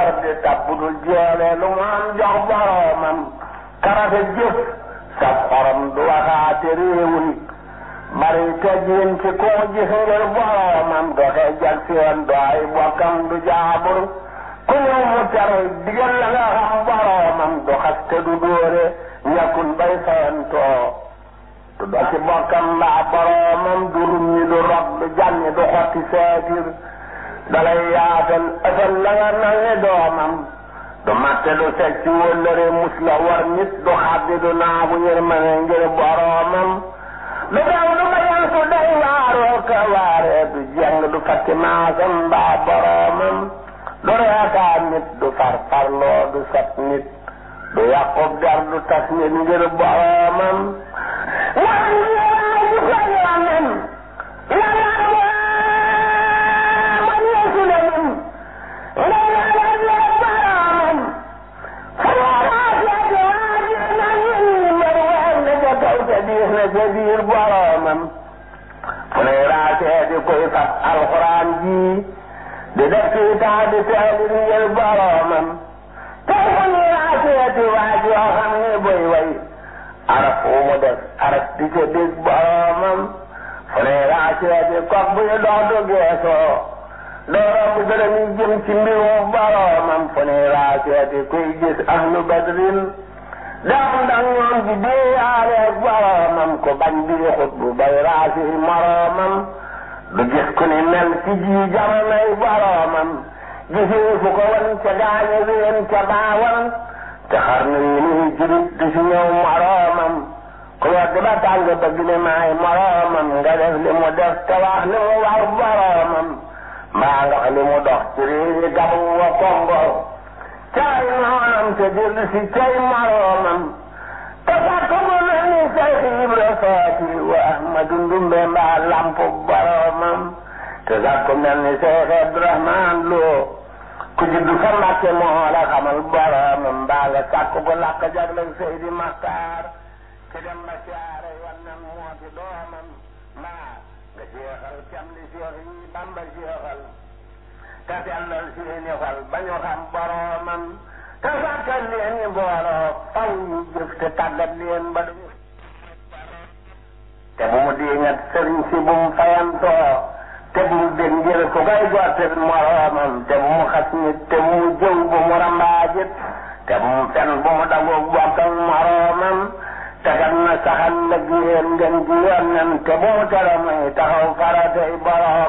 yor di tab budul jeele lu mu am jox boroomam karate jëf sa xorom du waxaate réewul bari teggin ci koo gis ngir boroomam doxee jag seen do ay bokkam du jaabur ku ñëw mu tere digal la nga xam boroomam du xas te du dóore ñàkkul bay fayantoo du do ci bokkam mbaa boroomam du rumñi du rob du jànni du xotti seetir dalay yaatal ësal la nga nange doomam du matte du seg ci wëllëre mus la war nit du xaddi du naagu yërmane ngir boroomam du daw du bayan su day waaroo ka waaree du jeng du fatti maasam mbaa boroomam du reekaa nit du farfarloo du sat nit du yàqub der du tas nit ngir boroomam waan yéen ju ko yoonam ca biir boroomam fu ne raasee di koy fat alxuraan ji di def ci taa di teelit ngir boroomam tey fu ne raasee di waaj yoo xam ne boy way araf wu mu def araf di ca dégg boroomam fu ne raasee di kok buy dox du geesoo doo romb gërëm yi jëm ci mbirum boroomam fu ne raasee di kuy gis ahlu badrin daam ndax ñoom di déeyaaleeg boroomam ko bañ bi xut bu bay raasi moroomam du gis ku ni mel ci ji jamonoy boroomam gisee fu ko wan ca gaañe ween ca baawan te xar na yi nii jurit du si ñëw moroomam ku wedd ba tàng bëgg ne maay moroomam nga def li mu def te wax li mu war boroomam mbaa nga li mu dox ci réewi gabu wa kongo caay noonam te dellu si cay moroomam te fàkk bu mel ni Seex Ibra Faati wa Ahmadu Ndumbe mbaa lampu boroomam te sax ku mel ni Seex Abdurahmaan Lo ku juddu fa Mbàkke moo la xamal boroomam mbaa nga sàkk ko làkk jagleel Seydi Maxtaar ci dem ba siyaare wannan moo ci doomam mbaa nga jeexal cam li Seex yi Bamba jeexal te sellal seeni xol ba ñu xam boroomam te sàkkal leen ñu booloo faw ñu jëf te tàggat leen ba duñu te bu mu diingat sëriñ si bu mu fayantoo te bu mu dégg ngir ku koy gottil moroomam te bu mu xas nit te bu mu jëw bu mu rambaajit te bu mu fen bu mu dagoog bokkal moroomam te kat na saxal lëg yéen ngeen ji yoon te bu mu tere muy taxaw faratay boroom